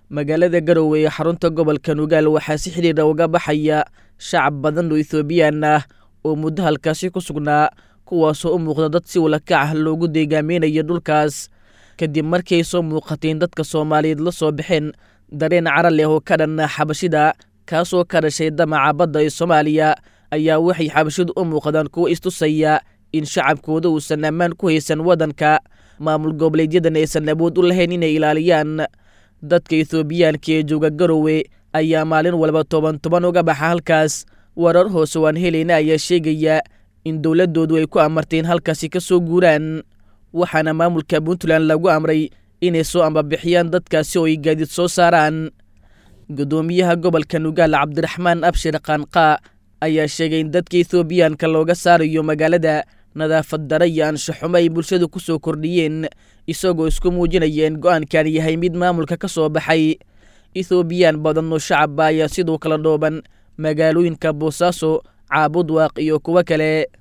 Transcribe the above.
magaalada garowe ee xarunta gobolka nugaal waxaa si xidhiira uga baxaya shacab badan oo ethoobiyan ah oo muddo halkaasi ku sugnaa kuwaasoo u muuqda dad si walakac ah loogu deegaameynayo dhulkaas kadib markii ay soo muuqateen dadka soomaaliyeed la soo baxeen dareen cara leh oo ka dhanna xabashida kaasoo ka dhashay damaca badda ee soomaaliya ayaa waxay xabashidu u muuqdaan kuwo istusaya in shacabkooda uusan ammaan ku haysan waddanka maamul goboleedyadan aysan awood u lahayn inay ilaaliyaan dadka ethoobiyaanka ee jooga garowe ayaa maalin walba toban toban uga baxa halkaas warar hoose waan helayna ayaa sheegaya in dowladdoodu ay ku amarteen halkaasi ka soo guuraan waxaana maamulka puntland lagu amray inay soo ambabixiyaan dadkaasi oo ay gaadiid soo saaraan guddoomiyaha gobolka nugaal cabdiraxmaan abshir qaanqaa ayaa sheegay in dadka ethoobiyaanka looga saarayo magaalada nadaafad dara iyo anshaxumo ay bulshadu ku soo kordhiyeen isagoo isku muujinaya in go-aankan yahay mid maamulka ka soo baxay ethoobiyan badan oo shacabba ayaa sidoo kala dhooban magaalooyinka boosaaso caabudwaaq iyo kuwo kale